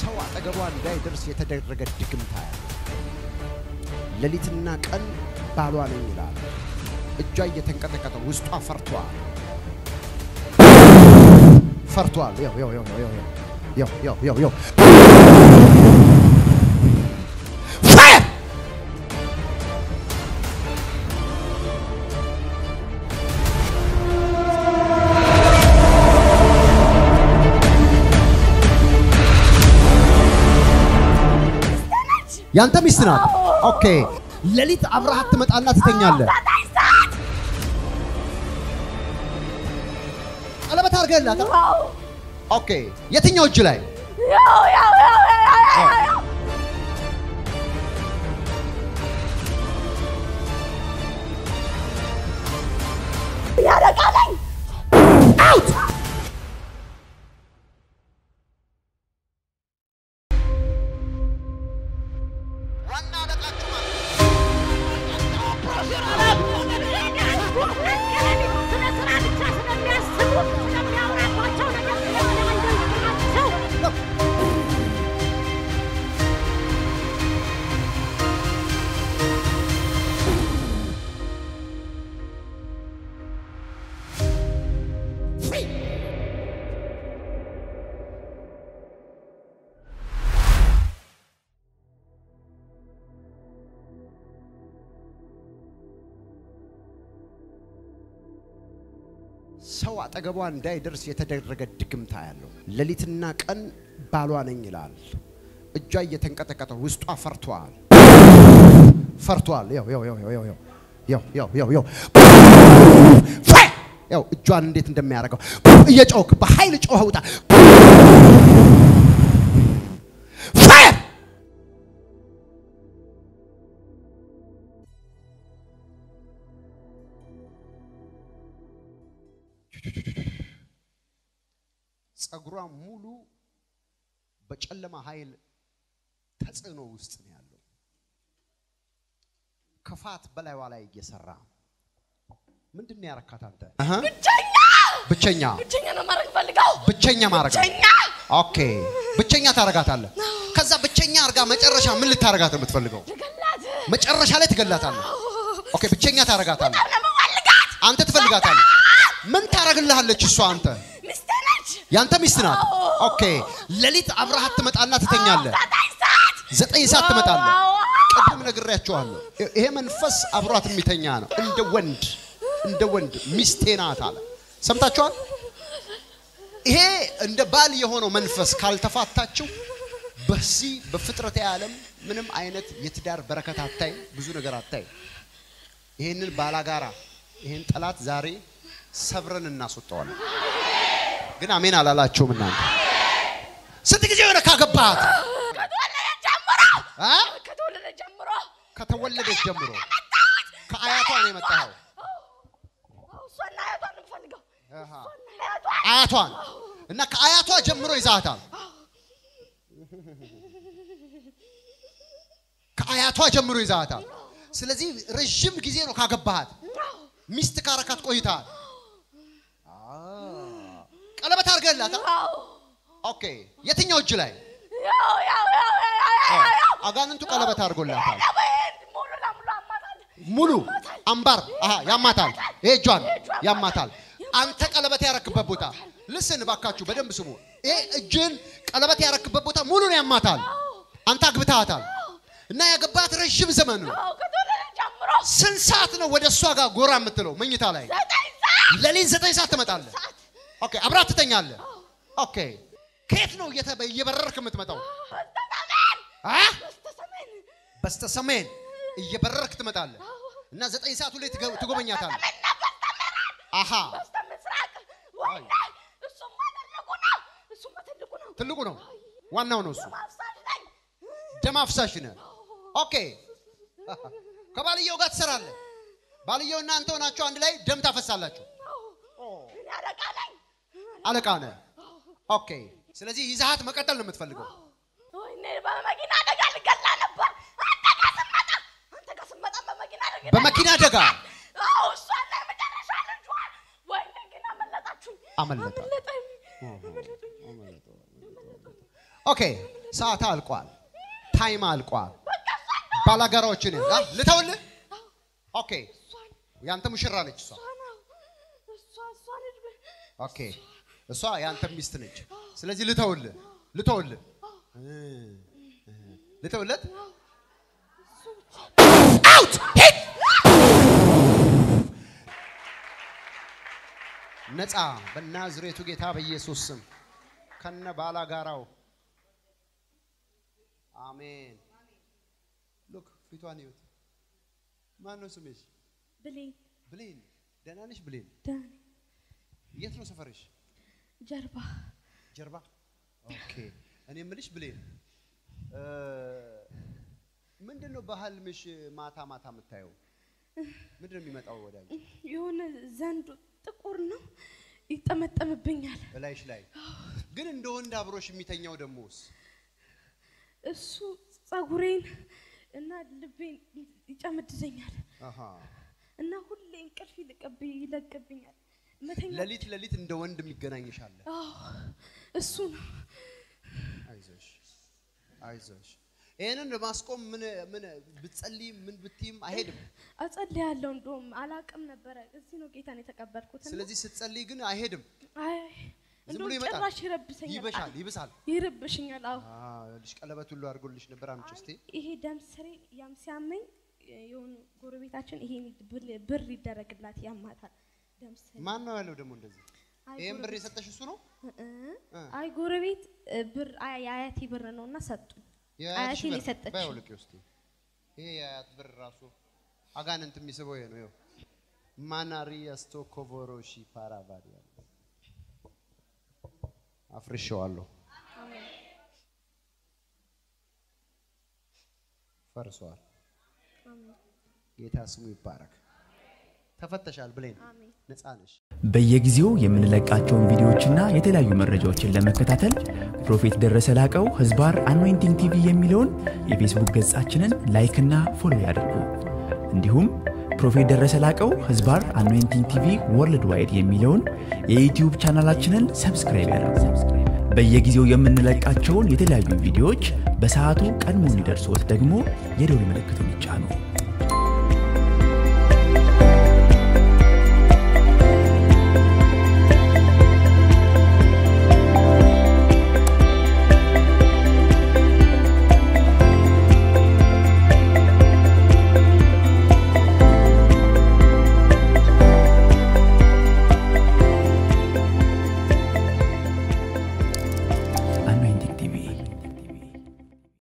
ሰው አጠገቧ እንዳይደርስ የተደረገ ድግምታ ያለ ሌሊትና ቀን ባሏ ነኝ ይላል። እጇ እየተንቀጠቀጠ ውስጧ ፈርቷል ፈርቷል። ያው ያው ያው ያው ያው ያው ያው ያው ፋየር ያንተ ሚስት ናት። ኦኬ ሌሊት አብረሃት ትመጣና ትተኛለህ። ቀለበት አድርገህላት? ኦኬ የትኛው እጅ ላይ? አውት ዋና አለቃችሁ ማለት ነው። ሰው አጠገቧ እንዳይደርስ የተደረገ ድግምታ ያለው ሌሊትና ቀን ባሏ ነኝ ይላል። እጇ እየተንቀጠቀጠ ውስጧ ፈርቷል ፈርቷል። ያው ያው ያው ያው ያው ያው ያው ያው ያው ፋይ! ያው እጇን እንዴት እንደሚያደርገው እየጮክ በኃይል ጮኸ ውጣ ፋየር ጸጉሯ ሙሉ በጨለማ ኃይል ተጽዕኖ ውስጥ ነው ያለው። ክፋት በላይዋ ላይ እየሰራ ምንድን ነው ያረካት አንተ? አሃ፣ ብቸኛ ብቸኛ ነው ማድረግ ፈልገው ብቸኛ ማድረግ ብቸኛ ኦኬ፣ ብቸኛ ታረጋታለህ። ከዛ ብቸኛ አርጋ መጨረሻ ምን ልታረጋት ነው የምትፈልገው? ልገላት መጨረሻ ላይ ትገላታለህ። ኦኬ፣ ብቸኛ ታረጋታለህ። በጣም ነው የምፈልጋት አንተ ትፈልጋታለህ። ምን ታረግልሃለች እሷ? አንተ ሚስቴ ነች ያንተ ሚስት ናት። ኦኬ፣ ሌሊት አብረሃት ትመጣና ትተኛለህ። ዘጠኝ ሰዓት ዘጠኝ ሰዓት ትመጣለህ። ቅድም ነግሬያቸዋለሁ። ይሄ መንፈስ አብሯት የሚተኛ ነው። እንደ ወንድ እንደ ወንድ ሚስቴ ናት አለ። ሰምታችኋል? ይሄ እንደ ባል የሆነው መንፈስ ካልተፋታችሁ በዚህ በፍጥረተ ዓለም ምንም አይነት የትዳር በረከት አታይ፣ ብዙ ነገር አታይ። ይህንን ባላጋራ ይህን ጠላት ዛሬ ሰብረን እናስወጣዋለን። ግን አሜን አላላችሁም እናንተ? ስንት ጊዜ የሆነ ካገባሃት ከተወለደ ጀምሮ አ? ከተወለደ ጀምሮ ከተወለደች ጀምሮ ከአያቷ ነው የመጣኸው። እሷና አያቷን ነው የምፈልገው አሃ። እሷና አያቷን አያቷን እና ከአያቷ ጀምሮ ይዛታል። ከአያቷ ጀምሮ ይዛታል። ስለዚህ ረዥም ጊዜ ነው ካገባሃት። ሚስት ካረካት ቆይተሃል። ቀለበት አድርገህላታል። ኦኬ። የትኛው እጅ ላይ? ያው ያው ያው ያው ያው አጋንንቱ ቀለበት አድርጎላታል። ሙሉ ለሙሉ አማታል ሙሉ አምባር አሃ፣ ያማታል። ይሄ እጇን ያማታል። አንተ ቀለበት ያረክበት ቦታ ልስን ባካችሁ በደንብ ስሙ። ይሄ እጅን ቀለበት ያረክበት ቦታ ሙሉ ነው ያማታል። አንተ አግብተሃታል እና ያገባት ረዥም ዘመን ነው። ከተወለደ ጀምሮ ስንት ሰዓት ነው ወደ እሷ ጋር ጎራ የምትለው? መኝታ ላይ ዘጠኝ ሰዓት ሌሊት ዘጠኝ ሰዓት ትመጣለህ። ኦኬ፣ አብራት ትተኛለህ። ኦኬ፣ ከየት ነው እየተ- እየበረርክ የምትመጣው? በስተሰሜን አ? በስተሰሜን በስተ ሰሜን እየበረርክ ትመጣለህ እና ዘጠኝ ሰዓቱ ላይ ትገ- ትጎበኛታለህ። በስተሰሜንና በስተምዕራብ አሃ በስተምስራቅ ወይኔ እሱማ ትልቁ ነው እሱማ ትልቁ ነው ትልቁ ነው፣ ዋናው ነው እሱ። ማፍሳሽ ነኝ ደም አፍሳሽ ነህ። ኦኬ ከባልየው ጋር ትሰራለህ። ባልየው እና አንተ ሆናችሁ አንድ ላይ ደም ታፈሳላችሁ። እኔ አለቃ ነኝ አለቃ ነህ። ኦኬ ስለዚህ ይዛሃት መቀጠል ነው የምትፈልገው። ወይኔ በመኪና አደጋ ልገላ ነበር አንተ ጋር ስመጣ አንተ ጋር ስመጣ በመኪና አደጋ በመኪና አደጋ አዎ እሷና የመጨረሻ ልጇን ወይኔ ግን አመለጣችሁኝ አመለጠ። አመለጠኝ አመለጠኝ ኦኬ ሰዓት አልቋል። ታይም አልቋል። ባላጋራዎችን አ ልተውልህ። ኦኬ ያንተ ሙሽራ ነች እሷ። እሷ እሷ ልጅ ኦኬ እሷ ያንተ ሚስት ነች። ስለዚህ ልተውልህ ልተውልህ እ እ ልተውለት አውት ሂድ ነፃ በናዝሬቱ ጌታ በኢየሱስ ስም ከነ ባላጋራው አሜን። ሉክ ፊቷን ይዩት። ማን ነው ስምሽ? ብሌን ብሌን። ደህና ነሽ ብሌን? ዳኒ የት ነው ሰፈርሽ? ጀርባ ጀርባ። ኦኬ። እኔ የምልሽ ብሌን እ ምንድን ነው በህልምሽ ማታ ማታ የምታየው? ምንድን ነው የሚመጣው ወደ አንቺ የሆነ ዘንዶ ጥቁር ነው ይጠመጠምብኛል። እላይሽ ላይ? ግን እንደ ወንድ አብሮሽ የሚተኛው ደሞስ እሱ ጸጉሬን እና ልቤን ይጨምድደኛል አሃ እና ሁሌ እንቅልፍ ይልቅብ ይለቅብኛል። መተኛ ሌሊት ሌሊት እንደ ወንድ የሚገናኝሽ አለ። አዎ እሱ ነው። አይዞሽ አይዞሽ። ይህንን ለማስቆም ምን ምን ብትጸልይም ምን ብትይም አይሄድም። አጸልያለሁ። እንደውም አላቅም ነበረ። እዚህ ነው ጌታን የተቀበልኩት። እና ስለዚህ ስትጸልይ ግን አይሄድም። አይ ዝም እንደውም ብሎ ይመጣል። ጭራሽ ይረብሰኛል። ይበሻል፣ ይብሳል። ይርብሽኛል። አዎ ልጅ ቀለበት ሁሉ አድርጎልሽ ነበር። አምጪ እስቲ። ይሄ ደም ስሬ ያም ሲያመኝ የሆኑ ጎረቤታችን ይሄን ብል- ብር ይደረግላት ያማታል። ደም ስሬ ማን ነው ያለው ደግሞ እንደዚህ? አይ ይህን ብር ጎረቤት- የሰጠሽ እሱ ነው? እ- እ። አይ ጎረቤት እ፣ ብር አይ የአያቴ ብር ነው እና ሰጡኝ። የአያትሽ አያቴን ብር የሰጠችው። ባይወልቅ ውስጥ ይሄ የአያት ብር ራሱ አጋንንት የሚስበው ይሄ ነው። ይኸው ማናሪያ ስቶኮቮሮሺ ፓራቫዲ አፍርሼዋለሁ። ፈርሷል። ጌታ ስሙ ይባረክ። ተፈተሻል ብሌን፣ አሜን። ነፃ ነሽ። በየጊዜው የምንለቃቸውን ቪዲዮዎችና የተለያዩ መረጃዎችን ለመከታተል ፕሮፌት ደረሰ ላቀው ህዝባር አኖይንቲንግ ቲቪ የሚለውን የፌስቡክ ገጻችንን ላይክና ፎሎ ያድርጉ። እንዲሁም ፕሮፌት ደረሰ ላቀው ህዝባር አኖይንቲንግ ቲቪ ወርልድ ዋይድ የሚለውን የዩትዩብ ቻናላችንን ሰብስክራይብ ያድርጉ። በየጊዜው የምንለቃቸውን የተለያዩ ቪዲዮዎች በሰዓቱ ቀድሞ እንዲደርሶት ደግሞ የደውል ምልክቱን ይጫኑ።